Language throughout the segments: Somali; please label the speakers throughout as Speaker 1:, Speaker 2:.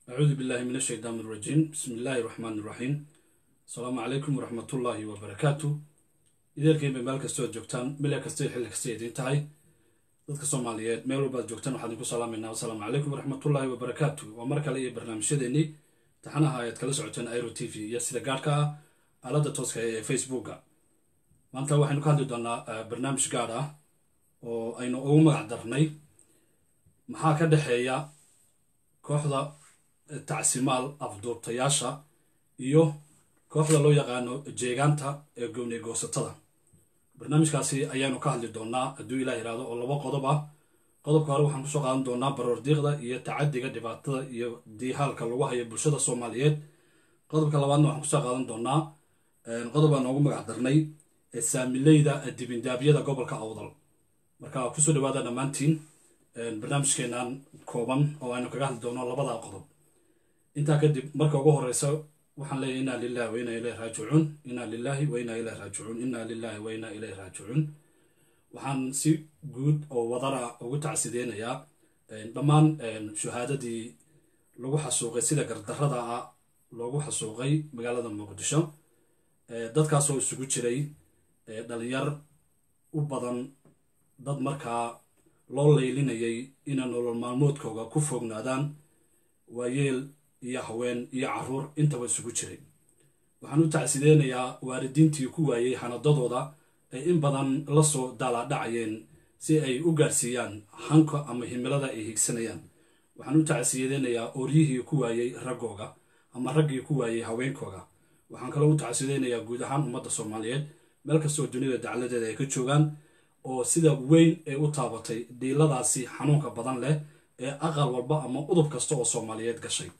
Speaker 1: acuudu billahi min ashaytaan irajiim bismi illaahi raxmaan iraxiim asalaamu calaykum waraxmatullaahi wabarakaatu ideerkayba meel kastoo ad joogtaan mile kastay xilli kastay idiin tahay dadka soomaaliyeed meel walbaad joogtaan waxaan idinku salaamaynaa asalaamu calaykum waraxmatullaahi wabarakaatu waa mar kale iyo barnaamijyadeennii taxanaha ayaad kala socoteen iro t v iyo sida gaarhka ah aaladda tooska ee facebooka maanta waxaynu ka hadli doonaa barnaamij gaar ah oo aynu ugu magac darnay maxaa ka dhexeeya kooxda tacsimaal afduubtayaasha iyo kooxda loo yaqaano jeegaanta ee gowney goosatada barnaamijkaasi ayaanu ka hadli doonaa hadduu ilah yihahdo oo laba qodob ah qodobka hore waxaan kusoo qaadan doonaa baroordiiqda iyo tacadiga dhibaatada iyo diihaalka lagu hayo bulshada soomaaliyeed qodobka labaadna waxaan kusoo qaadan doonaa qodob aan noogu magac darnay ee saamileyda dibindaabyada gobolka awdal marka kusoo dhawaada dhammaantiin barnaamijkeenan kooban oo aynu kaga hadli doono labada qodob intaa kadib marka ugu horeysa waxaan leeyahy inaa lilahi wa inaa ilayh raajicuun inaa lilahi wa inaa ilayh raajicuun inaa lilahi wa inaa ilayh raajicuun waxaan si guud oo wadara ugu tacsideynayaa dhammaan shuhaadadii lagu xasuuqay sida gardarada ah loogu xasuuqay magaalada muqdisho dadkaasoo isugu jiray dhalinyar u badan dad markaa loo leylinayay inay nolol maalmoodkooga ku foognaadaan waayeel iyo haween iyo caruur intaba isugu jiray waxaan u tacsideynayaa waalidiintii ku waayey xanadadooda ay in badan la soo daalaadhacayeen si ay u gaarsiiyaan hanka ama himilada ay higsanayaan waxaan u tacsideynayaa ooryihii ku waayey raggooga ama raggii ku waayey haweenkooga waxaan kaloo u tacsideynayaa guud ahaan ummadda soomaaliyeed meel kastoo dunida dacladeeda ay ka joogaan oo sida weyn ay u taabatay dhiiladaasi xanuunka badan leh ee aqal walba ama udub kasta oo soomaaliyeed gashay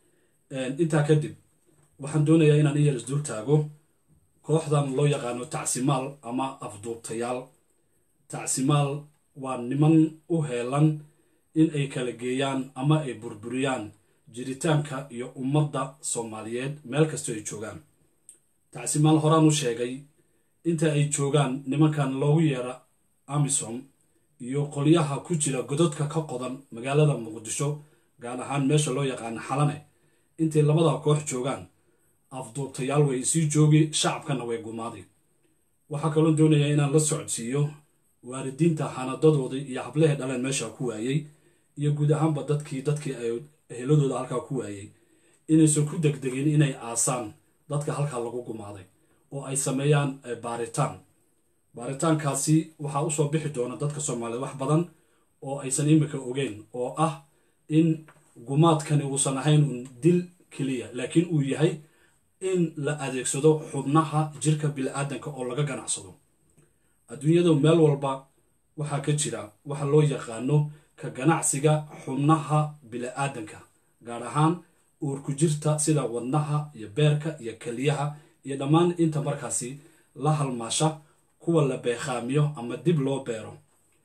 Speaker 1: intaa kadib waxaan doonayaa inaan iyar isdul taago kooxdan loo yaqaano tacsimaal ama afduubtayaal tacsimaal waa niman u heelan in ay kala geeyaan ama ay burburiyaan jiritaanka iyo ummadda soomaaliyeed meel kastoo ay joogaan tacsimaal horaan u sheegay inta ay joogaan nimankan loogu yeera amisom iyo qolyaha ku jira gododka ka qodan magaalada muqdisho gaar ahaan meesha loo yaqaano xalane intay labada koox joogaan afduubtayaal way sii joogi shacabkana way gumaaday waxaa kaloo doonayaa inaan la socodsiiyo waalidiinta xanadadoodii iyo hablehe dhaleen meesha ku waayey iyo guud ahaanba dadkii dadkii ay heladooda halkaa ku waayey inaysan ku degdegin inay aasaan dadka halkaa lagu gumaaday oo ay sameeyaan baaritaan baaritaankaasi waxaa usoo bixi doona dadka soomaaliyeed wax badan oo aysan imika ogeyn oo ah in gumaadkani uusan ahayn un dil keliya laakiin uu yahay in la adeegsado xubnaha jirka bili-aadanka oo laga ganacsado adduunyada meel walba waxaa ka jira waxa loo yaqaano ka ganacsiga xubnaha bili-aadanka gaar ahaan uurku jirta sida wadnaha iyo beerka iyo keliyaha iyo dhammaan inta markaasi la halmaasha kuwa la beekhaamiyo ama dib loo beero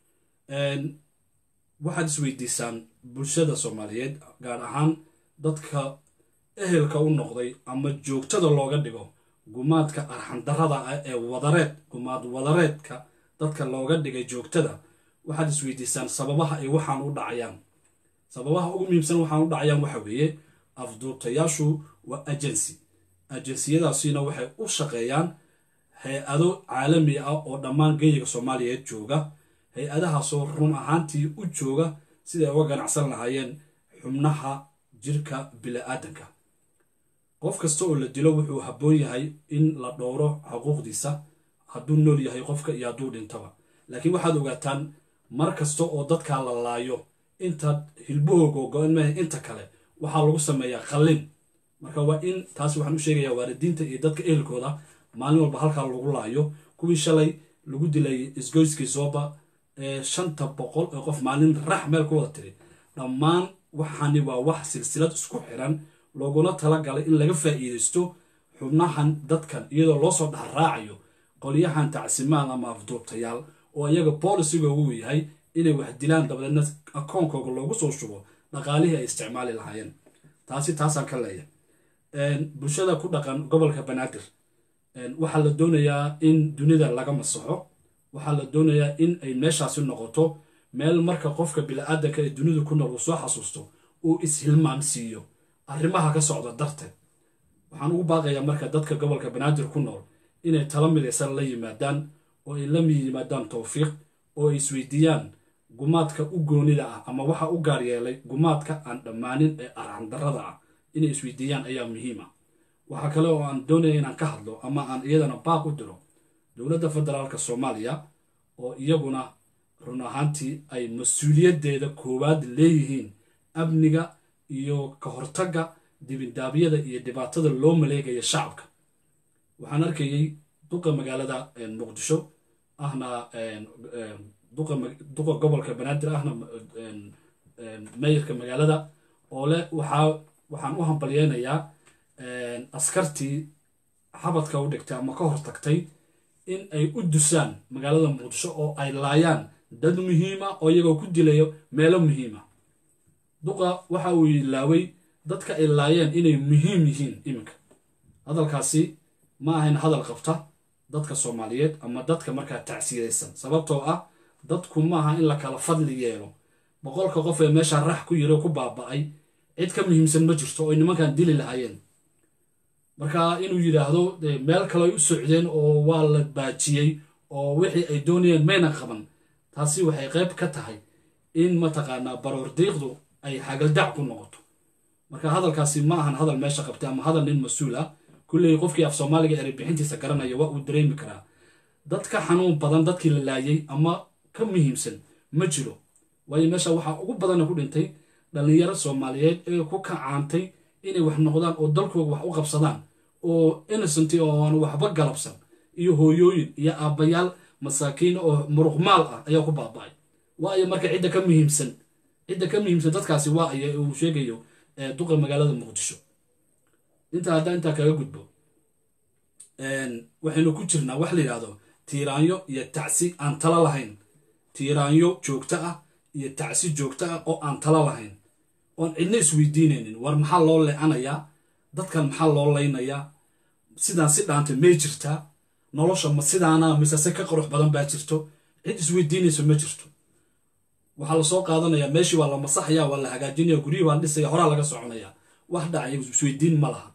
Speaker 1: waxaad isweydiisaan bulshada soomaaliyeed gaar ahaan dadka ehelka u noqday ama joogtada looga dhigo gumaadka arxandarada ah ee wadareed gumaad wadareedka dadka looga dhigay joogtada waxaad isweydiisaan sababaha ay waxaan u dhacayaan sababaha ugu muhiimsan waxaan u dhacayaan waxa weeye afduubtayaashu waa agency ajansiyadaasina waxay u shaqeeyaan hay-ado caalami ah oo dhammaan geeyiga soomaaliyeed jooga hay-adahaasoo run ahaantii u jooga siday uga ganacsan lahaayeen xubnaha jirka bili-aadanka qof kasta oo la dilo wuxuu habboon yahay in la dhowro xuquuqdiisa hadduu nool yahay qofka iyo hadduu dhintaba laakiin waxaad ogaataan mar kasta oo dadkaa la laayo inta hilbahooga go-an maha inta kale waxaa lagu sameeyaa qallin marka waa in taas waxaan u sheegayaa waalidiinta iyo dadka ehelkooda maalin walba halkaa lagu laayo kuwii shalay lagu dilay isgoyskii sooba ee shanta boqol ee qof maalin rax meel ku wada tiri dhammaan waxaani waa wax silsilad isku xiran looguna talagalay in laga faa'iidaysto xubnahan dadkan iyadoo loo soo dhexraacayo qolyahan tacsimaal ama afduubtayaal oo iyaga boolicigoogu yahay inay wax dilaan dabadeedna akoonkooga loogu soo shubo dhaqaalihii ay isticmaali lahaayeen taasi taasaan ka leeyahay bulshada ku dhaqan gobolka banaadir waxaa la doonayaa in dunida laga masaxo waxaa la doonayaa in ay meeshaasi noqoto meel marka qofka bili-aadanka ee dunidu ku nool uu soo xasuusto uu is-hilmaamsiiyo arrimaha ka socda darteed waxaan ugu baaqayaa marka dadka gobolka banaadir ku nool inay tala midaysan la yimaadaan oo ay la yimaadaan towfiiq oo ay isweydiiyaan gumaadka u goonida ah ama waxa u gaar yeelay gumaadka aan dhammaanin ee arxandarrada ah inay isweydiiyaan ayaa muhiim ah waxaa kale oo aan doonaya inaan ka hadlo ama aan iyadana baaq u diro dowladda federaalka soomaaliya oo iyaguna run ahaantii ay mas-uuliyaddeeda koowaad leeyihiin amniga iyo ka hortagga dibindaabyada iyo dhibaatada loo maleegaya shacabka waxaan arkayey duqa magaalada muqdisho ahna duqa gobolka banaadir ahna meyirka magaalada oo leh waxaa waxaan u hambalyeynayaa askartii xabadka u dhigtay ama ka hortagtay in ay u dusaan magaalada muqdisho oo ay laayaan dad muhiima oo iyagoo ku dilayo meelo muhiima duqa waxa uu ilaaway dadka ay laayeen inay muhiim yihiin iminka hadalkaasi ma ahayn hadal qabta dadka soomaaliyeed ama dadka markaa tacsiyadaysan sababtoo ah dadku maaha in la kala fadli yeelo boqolka qof ee meesha rax ku yiro ku baaba'ay cid ka muhiimsan ma jirto oo nimankan dili lahaayeen marka inuu yidhaahdo meel kale ay u socdeen oo waa la baajiyey oo wixii ay doonayeen mayna qaban taasi waxay qayb ka tahay in mataqaanaa baroor diiqdu ay xagaldac ku noqoto marka hadalkaasi ma ahan hadal meesha qabtay ama hadal nin mas-uul ah kulley qofkii af soomaaliga erey bixintiisa garanaya waa uu dareemi karaa dad ka xanuun badan dadkii la laayay ama ka muhiimsan ma jiro waayo meesha waxaa ugu badana ku dhintay dhallinyaro soomaaliyeed ee ku kacaantay inay wax noqdaan oo dalkooga wax u qabsadaan oo innocent oo aan waxba galabsan iyo hooyooyin iyo aabbayaal masaakiin oo muruqmaal ah ayaa ku baaba'ay waayo marka cidda ka muhiimsan cidda ka muhiimsan dadkaasi waa aya uu sheegayo duqa magaalada muqdisho intaa haddaa intaa kaga gudbo waxaynu ku jirnaa wax la yidhaahdo tiiraanyo iyo tacsi aan tala lahayn tiiraanyo joogto ah iyo tacsi joogto ah oo aan tala lahayn oon cidna isweydiinaynin war maxaa loo leecanayaa dadkan maxaa loo laynayaa sidaan si dhaantay may jirtaa nolosha ma sidaana mise se ka qurux badan baa jirto cid isweydiinayso ma jirto waxaa lasoo qaadanayaa meeshii waa la masaxaya waa la hagaajinaya guryihii waa dhisaya horaa laga soconaya wax dhacaya isweydiin ma laha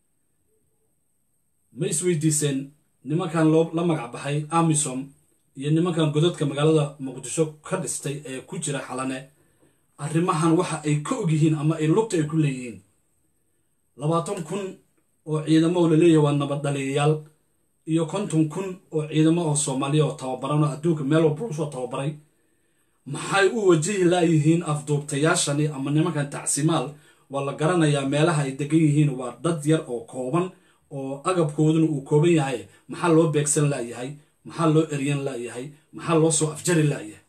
Speaker 1: ma isweydiiseen nimankan loo la magac baxay amisom iyo nimankan godadka magaalada muqdisho ka dhistay ee ku jira xalane arrimahan waxa ay ka ogyihiin ama ay lugta ay ku leeyihiin labaatan kun oo ciidamo oo laleeyahay waa nabad dhaliyayaal iyo konton kun oo ciidamo oo soomaaliya oo tababaran oo adduunka meel walba usoo tababaray maxay u wajihi laayihiin afduubtayaashani ama nimankan tacsimaal waa la garanayaa meelaha ay degan yihiin waa dad yar oo kooban oo agabkooduna uu kooban yahay maxaa loo beegsan laayahay maxaa loo eryan laayahay maxaa loo soo afjari laayahay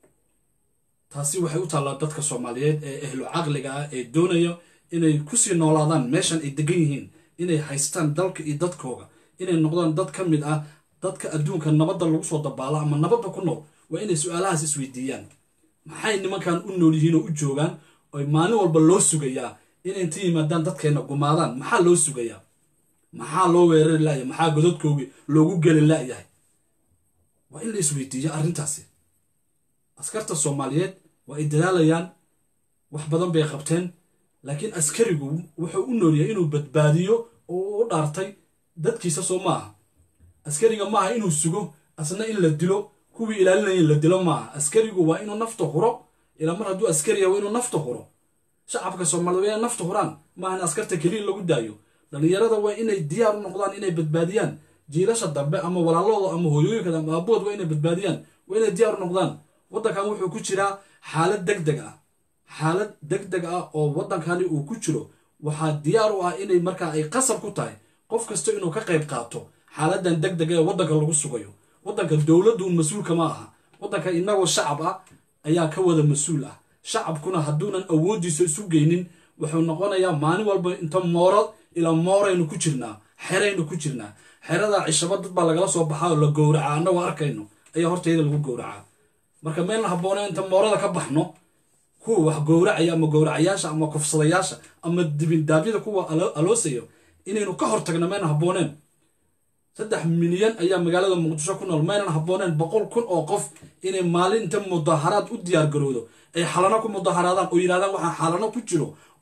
Speaker 1: taasi waxay u taallaa dadka soomaaliyeed ee ehlu caqliga ah ee doonaya inay kusii noolaadaan meeshan ay degan yihiin inay haystaan dalka iyo dadkooga inay noqdaan dad ka mid ah dadka adduunka nabadda lagu soo dabaalo ama nabadda ku nool waa inay su-aalahaas isweydiiyaan maxay nimankan u nool yihiin oo u joogaan oy maalin walba loo sugayaa inay inta yimaadaan dadkeenna gumaadaan maxaa loo sugayaa maxaa loo weerari laayahay maxaa godadkoogii loogu geli laayahay waa in la isweydiiyo arrintaasi askarta soomaaliyeed waa ay dadaalayaan wax badan bay qabteen laakiin askarigu wuxuu u noolyahay inuu badbaadiyo oo u dhaartay dadkiisa soo maaha askariga maaha inuu sugo asna in la dilo kuwii ilaalinaya in la dilo maaha askarigu waa inuu nafta huro ilaa mar hadduu askariya waa inuu nafta huro shacabka soomaaliyed waa inay nafta huraan maaha in askarta keliya lagu daayo dhallinyarada waa inay diyaar u noqdaan inay badbaadiyaan jiilasha dambe ama walaalooda ama hooyooyinka ama aabood waa inay badbaadiyaan waa inay diyaar u noqdaan waddankan wuxuu ku jiraa xaalad deg deg ah xaalad deg deg ah oo waddankani uu ku jiro waxaa diyaar u ah inay markaa ay qasab ku tahay qof kasta inuu ka qayb qaato xaaladan deg deg ee waddanka lagu sugayo waddanka dowladduun mas-uulka ma aha waddanka inagoo shacab ah ayaa ka wada mas-uul ah shacabkuna hadduunan awooddiisa isu geynin wuxuu noqonayaa maalin walba inta mooro ilaa mooraynu ku jirnaa xeraynu ku jirnaa xeradaa cishaba dad baa lagala soo baxaa oo la gowracaa annagoo arkayno ayaa hortayda lagu gowracaa marka meelna habboonee inta moorada ka baxno kuwa wax gowracaya ama gowracayaasha ama kufsadayaasha ama dibindaabyada kuwa aloosayo inaynu ka hortagno maynan habbooneen saddex milyan ayaa magaalada muqdisho ku nool maynan habbooneen boqol kun oo qof inay maalin inta mudaharaad u diyaar garowdo ay xalano ku mudaharaadaan oo yidhahdaan waxaa xalano ku jiro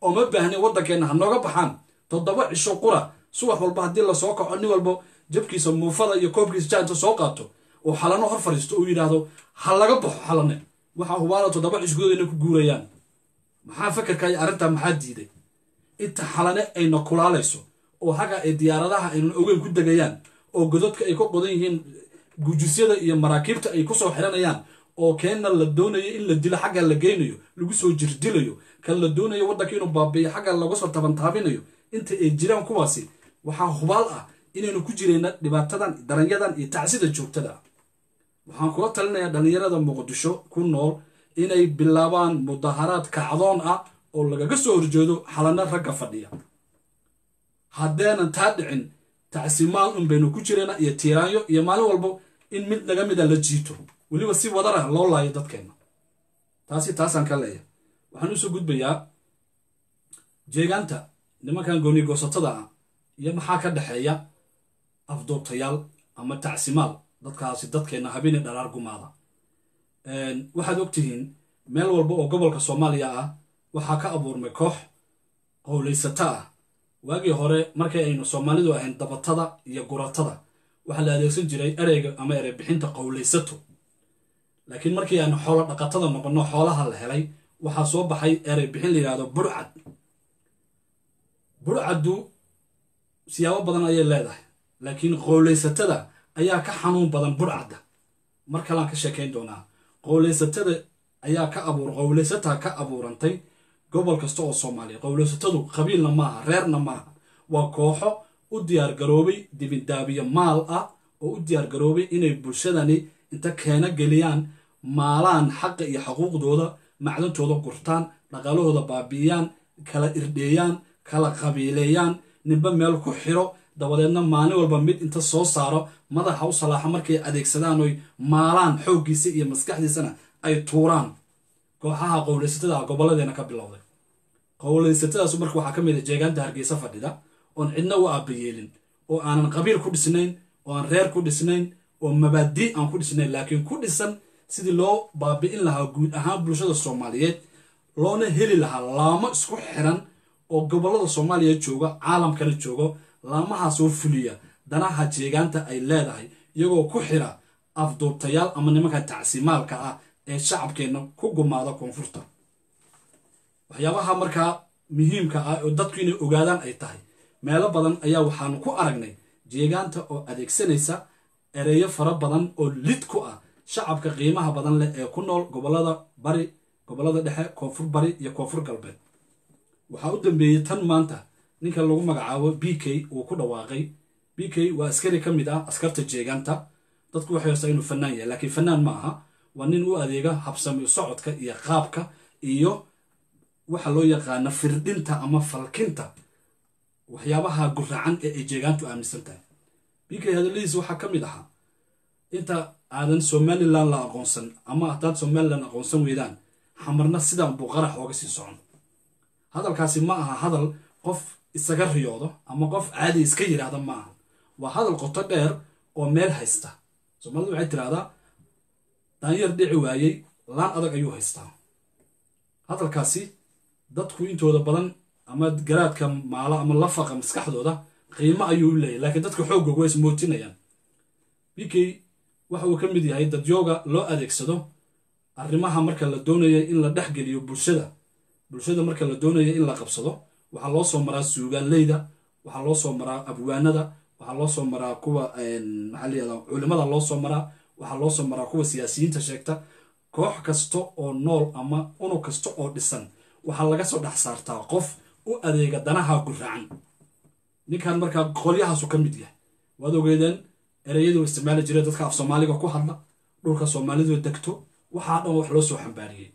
Speaker 1: oo ma baahnin waddankeenna ha nooga baxaan toddoba cisho qura subax walba haddii lasoo kaco nin walbo jabkiisa muufada iyo koobkiisa jaanta soo qaato oo xalano hor fadhiisto uu yidhaahdo ha laga baxo xalane waxaa hubaala toddoba cisho gudood inay ku guurayaan maxaa fakarka iyo arrintaa maxaa diiday inta xalane ayna kulaalayso oo haga ay diyaaradaha aynan ogeyn ku degayaan oo godadka ay ka qodan yihiin gujisyada iyo maraakiibta ay kusoo xiranayaan oo keenna la doonayo in la dilo xagga la geynayo lagu soo jirdilayo kan la doonayo waddanka inuu baabiiyo xagga lagu soo tabantaabinayo inta ay jiraan kuwaasi waxaa hubaal ah inaynu ku jirayna dhibaatadan daranyadan iyo tacsida joogtada ah waxaan kula talinayaa dhallinyarada muqdisho ku nool inay bilaabaan mudaharaad kacdoon ah oo lagaga soo horjeedo xalano ragga fadhiya haddeenan taa dhicin tacsimaal un baynu ku jirayna iyo tiiraanyo iyo maalin walbo in mid naga mida la jiito weliba si wadar ah loo laayo dadkeenna taasi taasaan ka leeyahay waxaan usoo gudbayaa jeegaanta nimankan gooni goosatada ah iyo maxaa ka dhexeeya afduubtayaal ama tacsimaal dadkaasi dadkeenna habeeni dharaar gumaada waxaad ogtihiin meel walba oo gobolka soomaaliya ah waxaa ka abuurmay koox qowlaysata ah waagii hore markay aynu soomaalidu ahayn dabatada iyo guratada waxaa la adeegsan jiray ereyga ama erey bixinta qowlaysato laakiin markii aanu xoolo dhaqatada noqonno xoolaha la helay waxaa soo baxay erey bixin la yidhahdo burcad burcaddu siyaabo badan ayay leedahay laakiin qowlaysatada ayaa ka xanuun badan burcadda mar kalaan ka sheekayn doonaa qowlaysatada ayaa ka abuur qowlaysataa ka abuurantay gobol kasta oo soomaaliya qowlaysatadu qabiilna maaha reerna maaha waa kooxo u diyaargaroobay dibindaabiyo maal ah oo u diyaargaroobay inay bulshadani inta keena geliyaan maalaan xaqa iyo xuquuqdooda macdantooda gurtaan dhaqaalahooda baabi'iyaan kala irdheeyaan kala qabiileeyaan ninba meel ku xiro dabadeedna maalin walba mid inta soo saaro madaxa u salaaxo markay adeegsadaan oy maalaan xooggiisa iyo maskaxdiisana ay tuuraan kooxaha qowlaysatada ah gobolladeena ka bilowday qowlaysatadaasu marka waxaa ka mid a jeegaanta hargeysa fadhida oon cidna u aabayeelin oo aanan qabiil ku dhisnayn oo aan reer ku dhisnayn oo mabaadii aan ku dhisnayn laakiin ku dhisan sidii loo baabi'in lahaa guud ahaan bulshada soomaaliyeed loona heli lahaa laamo isku xiran oo gobollada soomaaliya jooga caalamkana joogo laamahaasoo fuliya danaha jeegaanta ay leedahay iyagoo ku xira afduubtayaal ama nimanka tacsimaalka ah ee shacabkeenna ku gumaada koonfurta waxyaabaha markaa muhiimka ah oo dadku inay ogaadaan ay tahay meelo badan ayaa waxaanu ku aragnay jeegaanta oo adeegsanaysa ereyo fara badan oo lid ku ah shacabka qiimaha badan leh ee ku nool gobollada bari gobollada dhexe koonfur bari iyo koonfur galbeed waxaa u dambeeyey tan maanta ninka lagu magacaabo b k uu ku dhawaaqay b k waa askari ka mid ah askarta jeegaanta dadku waxay horsaa inuu fanaan yahay laakiin fanaan ma aha waa nin u adeega habsami socodka iyo qaabka iyo waxa loo yaqaana firdhinta ama falkinta waxyaabaha guracan ee ay jeegaantu aaminsan tahay b k hadaladiis waxaa ka mid ahaa inta aadan somalilan la aqoonsan ama haddaad somalilan aqoonsan weydaan xamarna sidan buu qarax ooga sii socon hadalkaasi ma aha hadal qof isaga riyoodo ama qof caadi iska yidhaahda ma aha waa hadal qoto dheer oo meel haysta soomaalidu waxay tidhahdaa daanyar dhici waayey laan adag ayuu haystaa hadalkaasi dadku intooda badan ama garaadka maalo ama lafaqa maskaxdooda qiimo ayuu u leeyahy laakiin dadka xooggoog waa ismootinayaan b k waxa uu ka mid yahay dadyooga loo adeegsado arrimaha marka la doonaya in la dhexgeliyo bulshada bulshada marka la doonaya in la qabsado waxaa loo soo maraa suugaanleyda waxaa loo soo maraa abwaanada waxaa loo soo maraa kuwa maxaa layihahda culimada loo soo maraa waxaa loo soo maraa kuwa siyaasiyiinta sheegta koox kasta oo nool ama unug kasta oo dhisan waxaa laga soo dhex saartaa qof u adeega danaha guracan ninkan markaa qolyahaasu ka mid yahay waad ogeedeen ereyadu isticmaali jira dadka af soomaaliga ku hadla dhulka soomaalidu degto waxaa dhan wax loo soo xambaariyey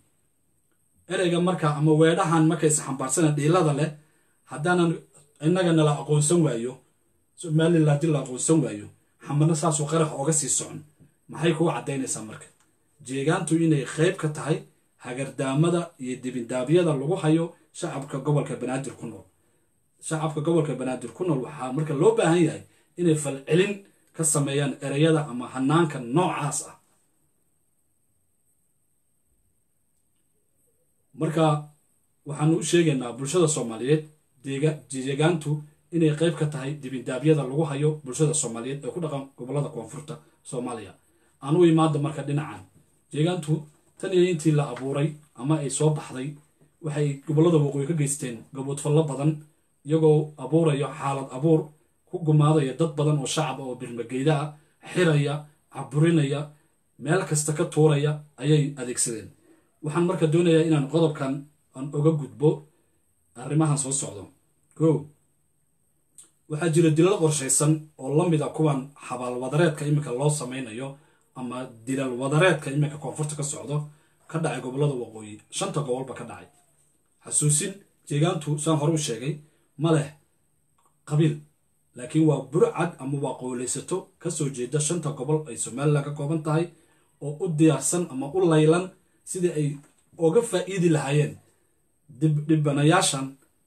Speaker 1: ereyga marka ama weedhahan markay isxambaarsana dhiilada leh haddaanan innaga nala aqoonsan waayo somalilan haddii la aqoonsan waayo xamarna saasuu qarax ooga sii socon maxay kuu caddaynaysaa marka jeegaantu inay qayb ka tahay hagardaamada iyo dibindaabyada lagu hayo shacabka gobolka banaadir ku nool shacabka gobolka banaadir ku nool waxaa marka loo baahan yahay inay falcelin ka sameeyaan ereyada ama hanaanka noocaas ah marka waxaanu u sheegaynaa bulshada soomaaliyeed deegaantu inay qayb ka tahay dibindaabyada lagu hayo bulshada soomaaliyeed ee ku dhaqan gobolada koonfurta soomaaliya aan u imaada marka dhinacan deegaantu tan iyo intii la abuuray ama ay soo baxday waxay gobolada waqooyi ka geysteen gaboodfallo badan iyagoo abuuraya xaalad abuur ku gumaadaya dad badan oo shacab oo birmageyda ah xiraya caburinaya meel kasta ka tuuraya ayay adeegsadeen waxaan marka doonayaa inaan qodobkan aan oga gudbo arrimahan soo socdo ko waxaa jira dilal qorshaysan oo la mid a kuwan xabaal wadareedka iminka loo samaynayo ama dilal wadareedka iminka koonfurta ka socdo ka dhacay gobolada waqooyi shanta gobolba ka dhacay xasuusin deegaantu saan hore u sheegay ma leh qabiil laakiin waa burcad ama waa qowlaysato kasoo jeeda shanta gobol ay somalilan ka kooban tahay oo u diyaarsan ama u laylan sidii ay oga faa'iidi lahaayeen dhibanayaashan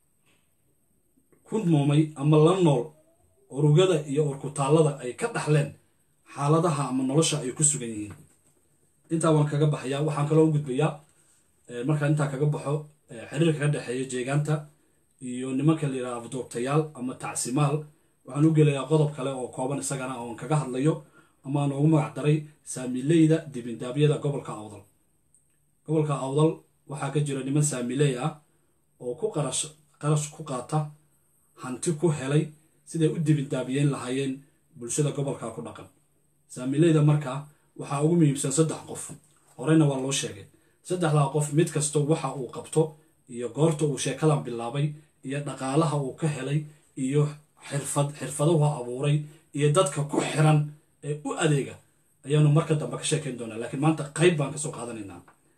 Speaker 1: ku noomay ama la nool urugada iyo urkutaallada ay ka dhaxleen xaaladaha ama nolosha ay ku sugan yihiin intaa waan kaga baxayaa waxaan kaloo u gudbayaa markaan intaa kaga baxo xiriirka ka dhexeeya jeegaanta iyo nimanka la yidhaha afduubtayaal ama tacsimaal waxaan u gelayaa qodob kale oo kooban isagana oon kaga hadlayo ama aan ugu magac daray saamileyda dibindaabyada gobolka awdal gobolka awdal waxaa ka jira niman saamiley ah oo ku qarash qarash ku qaata hanti ku helay siday u dibindaabiyeen lahaayeen bulshada gobolka ku dhaqan saamileyda markaa waxaa ugu muhiimsan saddex qof horeyna waa loo sheegay saddexdaa qof mid kasta waxa uu qabto iyo goorta uu sheekadan bilaabay iyo dhaqaalaha uu ka helay iyo xirfad xirfaduhu abuuray iyo dadka ku xiran ee u adeega ayaanu marka dambe ka sheekayn doonaa laakiin maanta qayb baan kasoo qaadanaynaa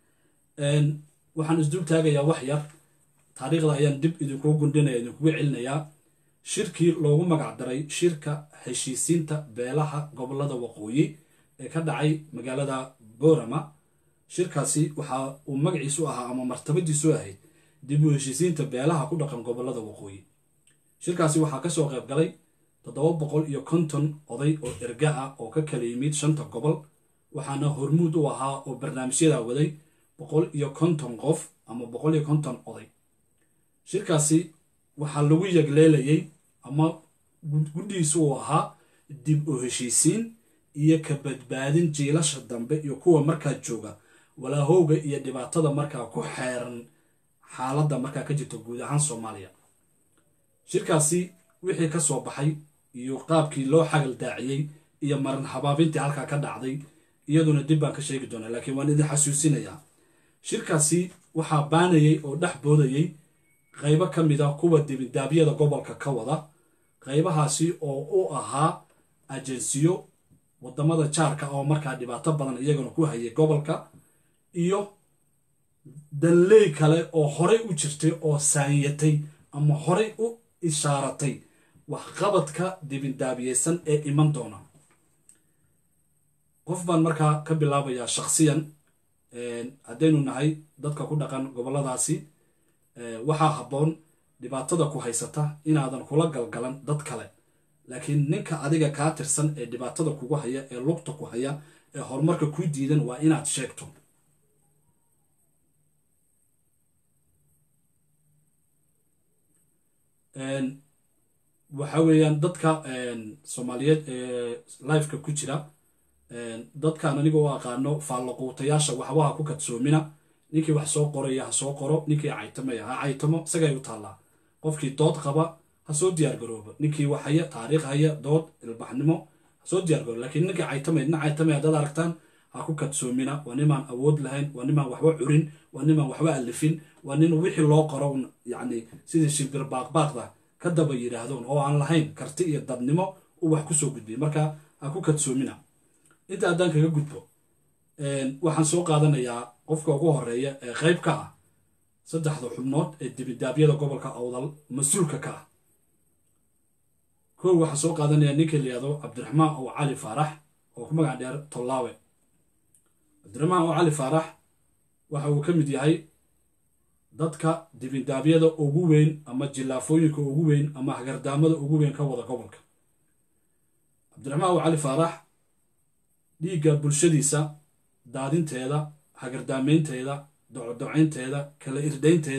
Speaker 1: waxaan isdul taagayaa wax yar taariikhda ayaan dib idinkugu gundhinaya idinkugu celinayaa shirkii loogu magac daray shirka heshiisiinta beelaha gobolada waqooyi ee ka dhacay magaalada borama shirkaasi waxa uu magaciisu ahaa ama martabadiisu ahayd dib u heshiisiinta beelaha ku dhaqan gobolada waqooyi shirkaasi waxaa kasoo qayb galay toddoba boqol iyo konton oday oo erga ah oo ka kala yimid shanta gobol waxaana hormuud u ahaa oo barnaamijyadaa waday boqol iyo konton qof ama boqol iyo konton oday shirkaasi waxaa lagu yagleelayay ama guddihiisu uu ahaa dib u heshiisiin iyo ka badbaadin jiilasha dambe iyo kuwa markaa jooga walaahowga iyo dhibaatada markaa ku xeeran xaaladda markaa ka jirta guud ahaan soomaaliya shirkaasi wixii ka soo baxay iyo qaabkii loo xagal daaciyey iyo maran habaabintii halkaa ka dhacday iyaduna dib baan ka sheegi doonaa laakiin waan idin xasuusinayaa shirkaasi waxaa baanayay oo dhex boodayey qaybo ka mid a kuwa dibindaabyada gobolka ka wada qaybahaasi oo u ahaa ajensiyo wadamada jaarka oo markaa dhibaato badan iyagana ku hayay gobolka iyo danley kale oo horey u jirtay oo saanyatay ama horey u ishaaratay waxqabadka dibindaabiyeysan ee iman doona qof baan markaa ka bilaabayaa shakhsiyan haddaynu nahay dadka ku dhaqan goboladaasi waxaa habboon dhibaatada ku haysata inaadan kula galgalan dad kale laakiin ninka adiga kaa tirsan ee dhibaatada kugu haya ee lugta ku haya ee horumarka ku diidan waa inaad sheegto waxa weeyaan dadka soomaaliyeed ee lifeka ku jira dadkan aniga u aqaano faallaquutayaasha waxbaha ku kadsoomina ninkii wax soo qoraya ha soo qoro ninkii caytamaya ha caytamo isagay u taallaa qofkii dood qaba ha soo diyaargaroobo ninkii wax haya taariikh haya dood ilbaxnimo ha soo diyaargaroobo laakiin ninkii caytamaya nin caytamaya haddaad aragtaan ha ku kadsoomina waa nimaan awood lahayn waa nimaan waxba curin waa nimaan waxba alifin waa nin wixii loo qoro yacni sidii shimbir baaqbaaqda ka daba yidhaahdoon oo aan lahayn karti iyo dadnimo u wax kusoo gudbiya marka ha ku kadsoomina inta haddaan kaga gudbo waxaan soo qaadanayaa qofka ugu horeeya ee qayb ka ah saddexda xubnood ee dibidaabyada gobolka awdal mas-uulka ka ah kow waxaan soo qaadanayaa ninka layihahdo cabdiraxmaan oo cali faarax oo ku magac dheer tollaawe cabdiraxmaan oo cali faarax waxa uu ka mid yahay dadka dibindaabyada ugu weyn ama jillaafooyinka ugu weyn ama hagardaamada ugu weyn ka wada gobolka cabdiraxmaan oo cali faarax dhiigga bulshadiisa daadinteeda hagardaamaynteeda docodocaynteeda kala irdaynteeda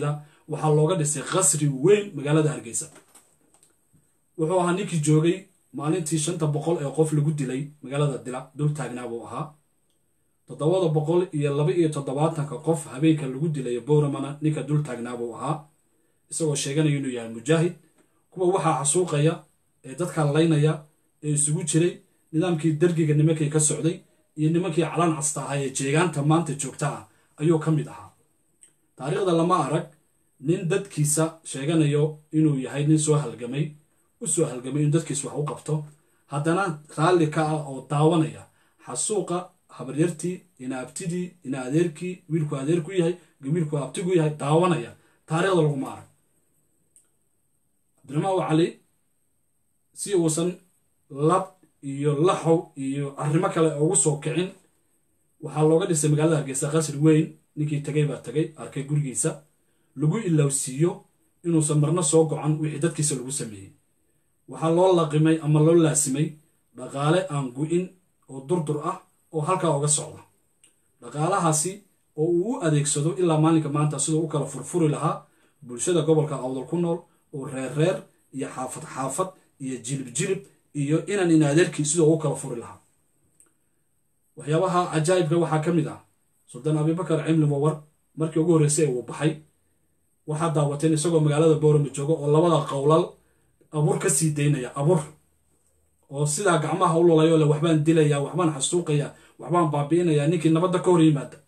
Speaker 1: waxaa looga dhisay qasri weyn magaalada hargeysa wuxuu ahaa ninkii joogay maalintii shanta boqol ee qof lagu dilay magaalada dila dul taagnaa buu ahaa toddobada boqol iyo laba iyo toddobaatanka qof habeenka lagu dilay bowramana ninka dul taagnaa buu ahaa isagoo sheeganaya inuu yahay mujaahid kuwa waxaa xasuuqaya ee dadka laynaya ee isugu jiray nidaamkii dergiga nimankii ka socday iyo nimankii calaan casta ahaa ee jeegaanta maanta joogta ah ayuu ka mid ahaa taariikhda lama arag nin dadkiisa sheeganayo inuu yahay nin soo halgamay u soo halgamay inuu dadkiisa wax u qabto haddana raalli ka ah oo daawanaya xasuuqa habaryartii ina abtidii ina adeerkii wiilku adeerku yahay wiilku abtigu yahay daawanaya taariikhda laguma arag cabdiraxmaan cali si uusan lab iyo laxow iyo arrimo kale ugu soo kicin waxaa looga dhisay magaalada hargeysa qasri weyn ninkii tegay baa tegay arkay gurigiisa lagu ilowsiiyo inuusan marna soo gocan wixii dadkiisa lagu sameeyey waxaa loo laqimay ama loo laasimay dhaqaale aan gu-in oo durdur ah oo halkaa uga socda dhaqaalahaasi oo uu u adeegsado ilaa maalinka maanta siduu u kala furfuri lahaa bulshada gobolka awdal ku nool oo reer reer iyo xaafad xaafad iyo jilib jilib iyo inan in adeerkii siduu u kala furi lahaa waxyaabaha cajaa'ibka waxaa ka mid ah suldaan abibakar cimli mawar markii ugu horreysay uu baxay waxaa daawateen isagoo magaalada boorama jooga oo labada qowlal abuur ka sii daynaya abuur oo sidaa gacmaha u lulayo le waxbaan dilaya waxbaan xasuuqaya waxbaan baabi'inaya ninkii nabadda ka hor yimaada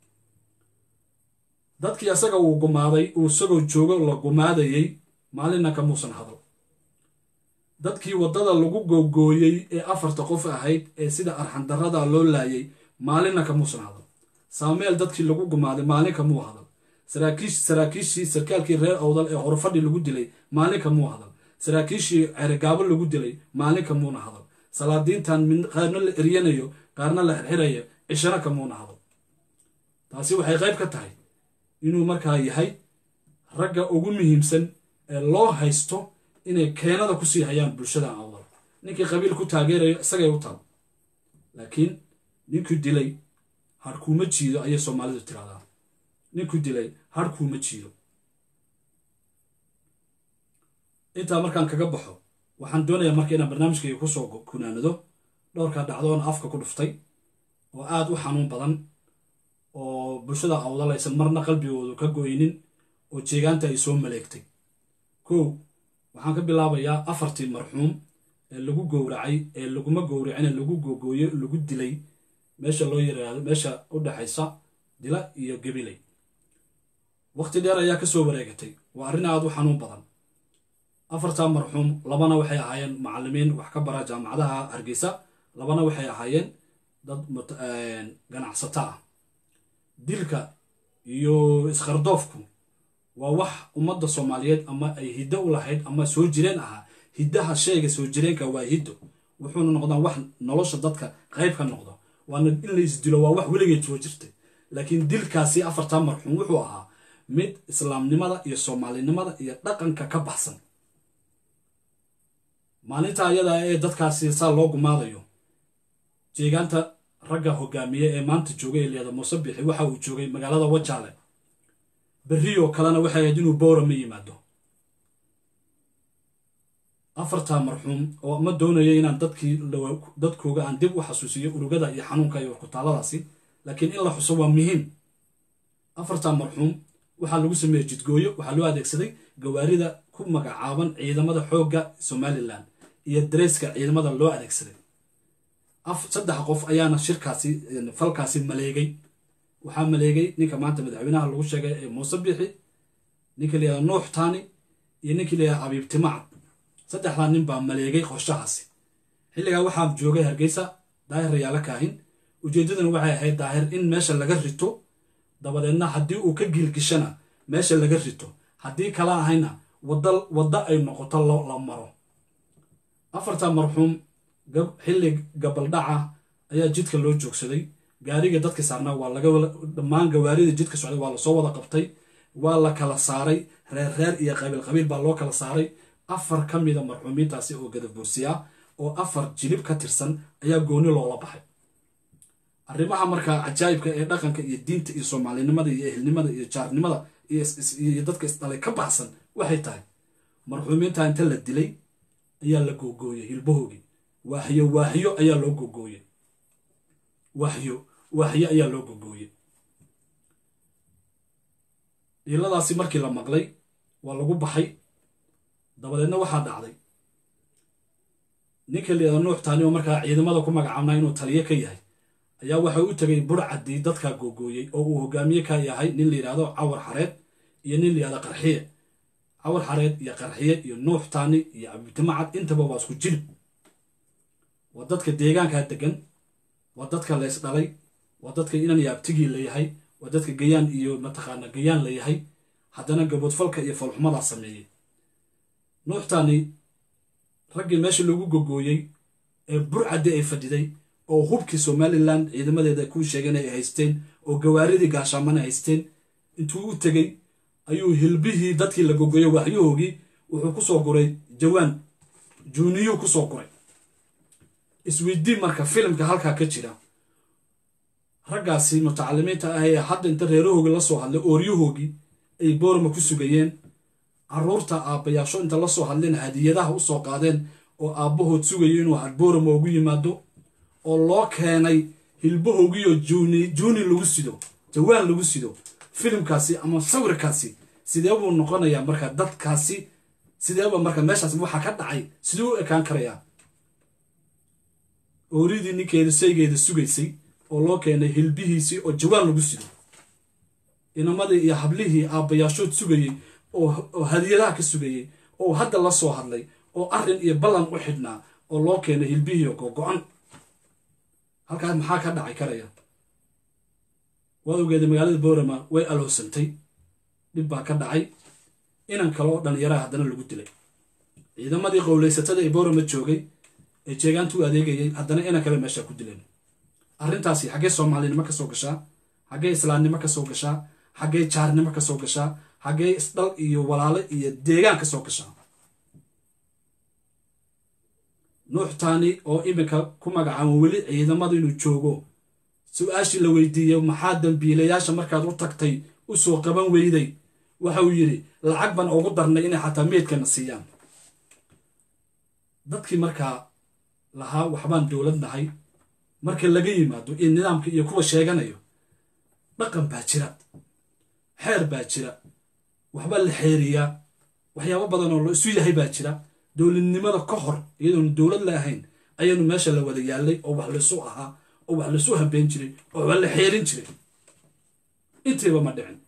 Speaker 1: dadkii asaga uu gumaaday uu isagoo joogo la gumaadayey maalinna kamuusan hadal dadkii waddada lagu googooyey ee afarta qof ahayd ee sida arxandarrada loo laayay maalinna kamuusan hadal saameel dadkii lagu gumaaday maalin kamuu hadal saraakiishii sarkaalkii reer awdal ee horfadhi lagu dilay maalin kamuu hadal saraakiishii ceregaabo lagu dilay maalin kamuuna hadal salaadiintan qaarna la eryanayo qaarna la xirxirayo cishana kamuuna hadal taasi waxay qayb ka tahay inuu markaa yahay ragga ugu muhiimsan ee loo haysto inay keenada kusii hayaan bulshada awdal ninkii qabiil ku taageerayo isagay u taal laakiin ninkuu dilay harkuuma jiido ayay soomaalidu tiraahdaa ninkuu dilay harkuuma jiido intaa markaan kaga baxo waxaan doonayaa marka inaan barnaamijkayga kusoo kunaanado dhowrkaa dhacdoona afka ku dhuftay oo aada u xanuun badan oo bulshada awdal aysan marna qalbigoodu ka goynin oo jeegaanta ay soo maleegtay kow waxaan ka bilaabayaa afartii marxuum ee lagu gowracay ee laguma gowracine lagu googooyo lagu dilay meesha loo yiraahdo meesha u dhexaysa dila iyo gabiley waqti dheer ayaa kasoo wareegatay waa arrin aada u xanuun badan afartaa marxuum labana waxay ahaayeen macallimiin wax ka bara jaamacadaha hargeysa labana waxay ahaayeen dad ganacsato ah dilka iyo iskardoofku waa wax ummadda soomaaliyeed ama ay hiddo u lahayd ama soo jireen ahaa hiddaha shayga soo jireenka waa hiddo wuxuuna noqdaan wax nolosha dadka qayb ka noqdo waana in la isdilo waa wax weligeed soo jirtay laakiin dilkaasi afartaa marxuum wuxuu ahaa mid islaamnimada iyo soomaalinimada iyo dhaqanka ka baxsan maalinta ayada ee dadkaasi saa loo gumaadayo jeegaanta ragga hogaamiye ee maanta joogay ee liyada muuse bixi waxa uu joogay magaalada wajaale berrioo kalena waxay ahayd inuu boorama yimaado afartaa marxuum oo ma doonayo inaan dadkii dadkooga aan dib u xasuusiyo urugada iyo xanuunka iyo warkutaaladaasi laakiin in la xuso waa muhiim afartaa marxuum waxaa lagu sameeyey jidgooyo waxaa loo adeegsaday gawaarida ku magacaaban ciidamada xoogga somalilan iyo dareeska ciidamada loo adeegsaday saddex qof ayaana shirkaasi falkaasi maleegay waxaa maleegay ninka maanta madaxweynaha lagu sheegay ee muuse bixi ninka layihahda nuux taani iyo ninkii layihahda abiib timacad saddexdaa nin baa maleegay qorshahaasi xilligaa waxaa joogay hargeysa daahir rayaalo kaahin ujeeddaduna waxay ahayd daahir in meesha laga rito dabadeedna haddii uu ka giilgishana meesha laga rito haddii kala ahayna wadda ay noqoto la maro afarta marxuum xilli gabaldhaca ayaa jidka loo joogsaday gaariga dadka saarnaa waa laga dhammaan gawaarida jidka socday waa lasoo wada qabtay waa la kala saaray reer reer iyo qabiil qabiil baa loo kala saaray afar ka mida marxuumiintaasi oo gadaboorsiya oo afar jilib ka tirsan ayaa gooni loola baxay arrimaha markaa cajaa'ibka ee dhaqanka iyo diinta iyo soomaalinimada iyo ehelnimada iyo jaarnimada iyo dadka isdhalay ka baxsan waxay tahay marxuumiinta inta la dilay ayaa la googooyey hilbahoogii waaxyo waaxyo ayaa loo googooyey waaxyo waaxyo ayaa loo googooyey dhiiladaasi markii la maqlay waa lagu baxay dabadeedna waxaa dhacday ninka liada nuux taani oo markaa ciidamada ku magacaabnaa inuu taliyo ka yahay ayaa waxa u tegay burcadii dadkaa googooyey oo uu hogaamiye ka yahay nin la yidhaahdo cawar xareed iyo nin la yidhahdo qarxiye cawar xareed iyo qarxiye iyo nuux taani iyo cabditamacad intaba waa isku jilib waa dadka deegaankaa degan waa dadka leys dhalay waa dadka inan iyo abtigii layahay waa dadka gayaan iyo mataqaana gayaan layahay haddana gaboodfalka iyo falxumadaa sameeyey nuux taani raggii meesha lagu gogooyey ee burcadii ay fadhiday oo hubkii somalilan ciidamadeeda kuu sheegeen ay haysteen oo gawaaridii gaashaamana haysteen intuu u tegey ayuu hilbihii dadkii la gogoyey waxyahoogii wuxuu kusoo guray jawaan juuniyuu kusoo guray isweydii marka filimka halkaa ka jira raggaasi mutacalimiinta ah ee hadda inta reerahoogii la soo hadlay ooryahoogii ay boorma ku sugayeen carruurta aabbayaasho inta la soo hadleen hadiyadaha u soo qaadeen oo aabbahood sugayo inuu hadboorama ugu yimaado oo loo keenay hilbahoogiioo juuni juuni lagu sido jawaan lagu sido filimkaasi ama sawirkaasi sidee buu noqonayaa marka dadkaasi sideeba marka meeshaas waxaa ka dhacay sidee u ekaan karayaa ooridii ninkeeda saygeeda sugaysay oo loo keenay hilbihiisii oo jawaan lagu sido inamadii iyo hablihii aabbayaashood sugayey oo hadiyadaha ka sugayey oo hadda la soo hadlay oo arrin iyo ballan u xidhnaa oo loo keenay hilbihii oo gogo-an halkaas maxaa ka dhacay karaya waad ogeeda magaalada boorama way aloosantay dhib baa ka dhacay inan kale oo dhallinyaraha haddana lagu dilay ciidamadii qowlaysatada ee boorama joogay ee jeegaanta u adeegayay haddana inan kale meeshaa ku dileen arrintaasi xaggee soomaalinimo ka soo gashaa xaggee islaamnimo ka soo gashaa xaggee jaarnimo ka soo gashaa xaggee isdhal iyo walaalo iyo deegaan ka soo gashaa nuux taani oo iminka ku magacaabo weli ciidamada inuu joogo su-aashii la weydiiyey maxaa dambiilayaasha markaad u tagtay u soo qaban weyday waxa uu yidhi lacag baan ugu darnay inay xataa meydkana siiyaan dadkii markaa lahaa waxbaan dowlad nahay marka laga yimaado iyo nidaamka iyo kuwa sheeganayo dhaqan baa jira xeer baa jira waxbaa la xeeriyaa waxyaabo badan oo la isu yahay baa jira dowladnimada ka hor iyadoonu dowlad la ahayn ayaanu meesha la wada yaallay oo wax laysu ahaa oo wax laysu habeen jiray oo wax la xeerin jiray intiiba ma dhicin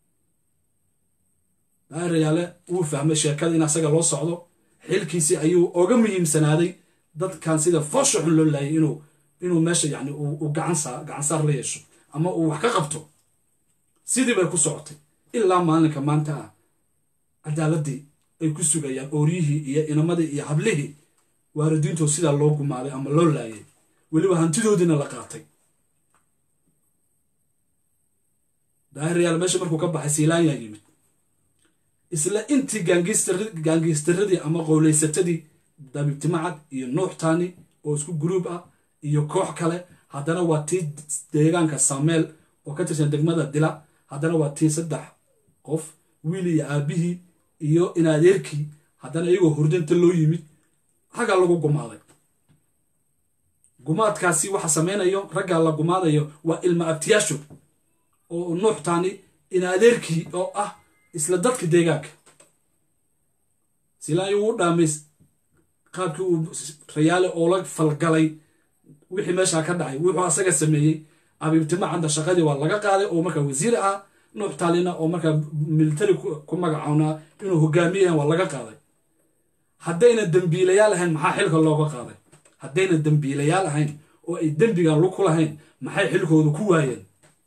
Speaker 1: daarayaale wuu fahmay sheekada in asaga loo socdo xilkiisii ayuu oga muhiimsanaaday dadkan sida foosha xun loo laayay inuu inuu meesha yani uu gacansaar la yeesho ama uu wax ka qabto sidii bay ku socotay ilaa maalinka maanta ah cadaaladii ay ku sugayaan ooryihii iyo inamadii iyo hablihii waalidiintood sidaa loo gumaaday ama loo laayay weliba hantidoodiina la qaatay daahiryaal meesha markuu ka baxay siilaanyaa yimid isla intii gaangiistaradii ama qowlaysatadii dabiibtimacad iyo nuuxtaani oo isku guruub ah iyo koox kale haddana waa tii deegaanka sameel oo ka tirsan degmada dila haddana waa tii saddex qof wiil iyo aabihii iyo inadeerkii haddana iyagoo hurdanta loo yimid raggaa lagu gumaaday gumaadkaasi waxa samaynayo raggaa la gumaadayo waa ilma abtiyaasho oo nuuxtaani inadeerkii oo ah isla dadka deegaanka silaayo uu dhaamays qaabkii uu rayaale oola falgalay wixii meeshaa ka dhacay wuxuu asaga sameeyey abiibtimacadda shaqadii waa laga qaaday oo markaa wasiir ah nuux taalina oo markaa militari ku magacownaa inuu hogaamiyahan waa laga qaaday haddayna dembiilayaal ahayn maxaa xilka looga qaaday haddayna dembiilayaal ahayn oo ay dembigan lug ku lahayn maxay xilkooda ku waayeen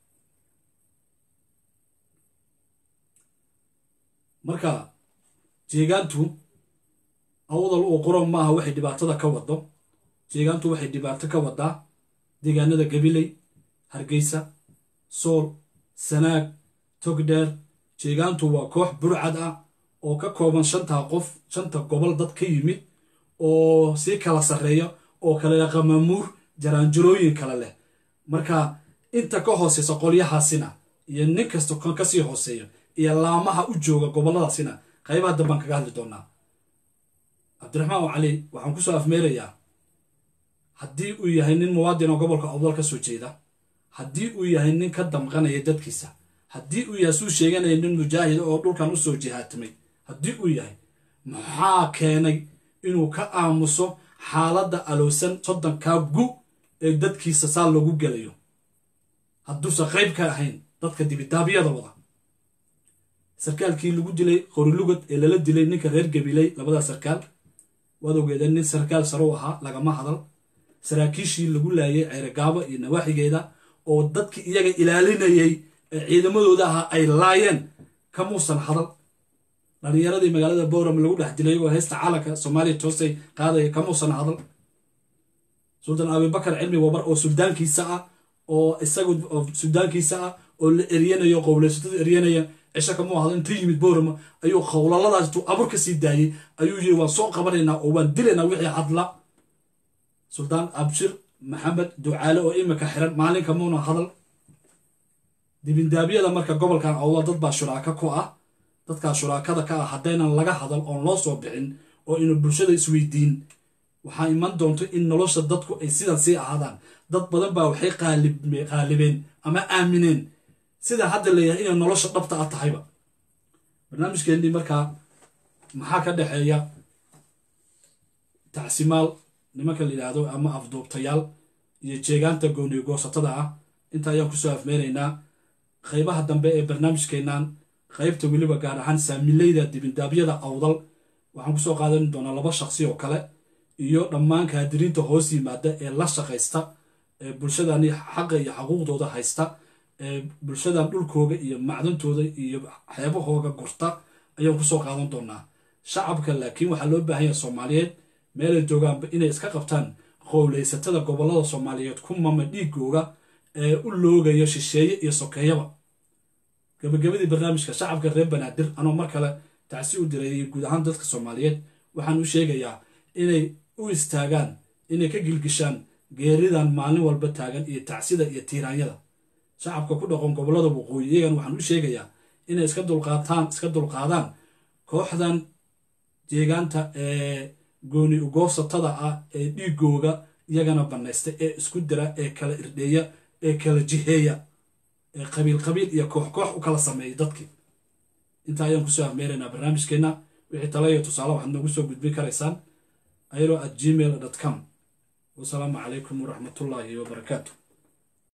Speaker 1: marka jeegaantu awdal uu quro maaha waxay dhibaatada ka wado jeegaantu waxay dhibaato ka wadaa deegaanada gabiley hargeysa sool sanaag togdheer jeegaantu waa koox burcad ah oo ka kooban shantaa qof shanta gobol dad ka yimid oo sii kala sarreeya oo kale qamamuur jaraanjarooyin kale leh marka inta ka hooseysa qolyahaasina iyo nin kasta kan kasii hooseeya iyo laamaha u jooga gobolladaasina qaybaha dambaan kaga hadli doonaa cabdiraxmaan oo cali waxaan kusoo afmeerayaa haddii uu yahay nin muwaadin oo gobolka awdal ka soo jeeda haddii uu yahay nin ka damqanaya dadkiisa haddii uu yahay suu sheeganaya nin mujaahid oo dhulkan usoo jihaatamay haddii uu yahay maxaa keenay inuu ka aamuso xaaladda alowsan soddonkaa gu ee dadkiisa saa loogu gelayo hadduusan qayb ka ahayn dadka dibidaabyada wada sarkaalkii lagu dilay qorilugad ee lala dilay ninka reer gabiley labadaa sarkaal waad ogeedeen nin sarkaal sarow ahaa lagama hadal saraakiishii lagu laayay ceerogaabo iyo nawaaxigeeda oo dadkii iyaga ilaalinayay ee ciidamadooda ahaa ay laayeen kamuusan hadal dhalinyaradii magaalada bowram lagu dhex dilay oo heesta caalanka soomaaliya toosay qaadaya kamuusan hadal suldan abibakar cilmi wabar oo suldaankiisa ah oo isagu suldaankiisa ah oo la eryanayo qowleysatada eryanaya cisho kamuu hadal inta yimid bowrama ayuu qowlaladaas intuu abur ka sii daayey ayuu yiri waan soo qabanaynaa oo waan dilaynaa wixii hadla suldaan abshir maxamed ducaale oo imika xiran maalin kamuuna hadal dibindaabyada marka gobolkan awdal dad baa shuraaka ku ah dadkaa shuraakada ka ah haddaynan laga hadal oon loo soo bixin oo inu bulshada isweydiin waxaa iman doonto in nolosha dadku ay sidan sii ahaadaan dad badan baa waxay qaalibeen ama aamineen sida hadda leeyahay inay nolosha dhabta ah tahayba barnaamijkeennii markaa maxaa ka dhexeeya tacsimaal nimanka la yidhaahdo ama afduubtayaal iyo jeegaanta gooniyo goosatada ah inta ayaan kusoo afmeynaynaa qaybaha dambe ee barnaamijkeennan qaybta weliba gaar ahaan saamileyda dibindaabyada awdal waxaan kusoo qaadan doonaa laba shaqsi oo kale iyo dhammaan kaadiriinta hoos yimaada ee la shaqaysta ee bulshadani xaqa iyo xaquuqdooda haysta ee bulshadan dhulkooga iyo macdantooda iyo xeebahooga gurta ayaan kusoo qaadan doonaa shacabka laakiin waxaa loo baahan yahay soomaaliyeed meelay joogaanba inay iska qabtaan qowleysatada gobollada soomaaliyeed ku mama dhiigooga ee u loogaya shisheeye iyo sokeeyaba gabagabadii barnaamijka shacabka reer banaadir anoo mar kale tacsi u diray guud ahaan dadka soomaaliyeed waxaan u sheegayaa inay u istaagaan inay ka gilgishaan geeridan maalin walba taagan iyo tacsida iyo tiiraanyada shacabka ku dhaqon gobollada waqooyi iyagan waxaan u sheegayaa inay iska dulqaataan iska dulqaadaan kooxdan jeegaanta ee gooni ugoosatada ah ee dhiigooga iyagana bannaysta ee isku dira ee kala irdheeya ee kala jiheeya ee qabiil qabiil iyo koox koox u kala sameeyay dadkii intaa ayaan kusoo afmeeraynaa barnaamijkeenna wixii tala iyo tusaale waxaad noogu soo gudbin karaysaan ayro at gmail com wasalaamu calaykum waraxmatullaahi wabarakaatu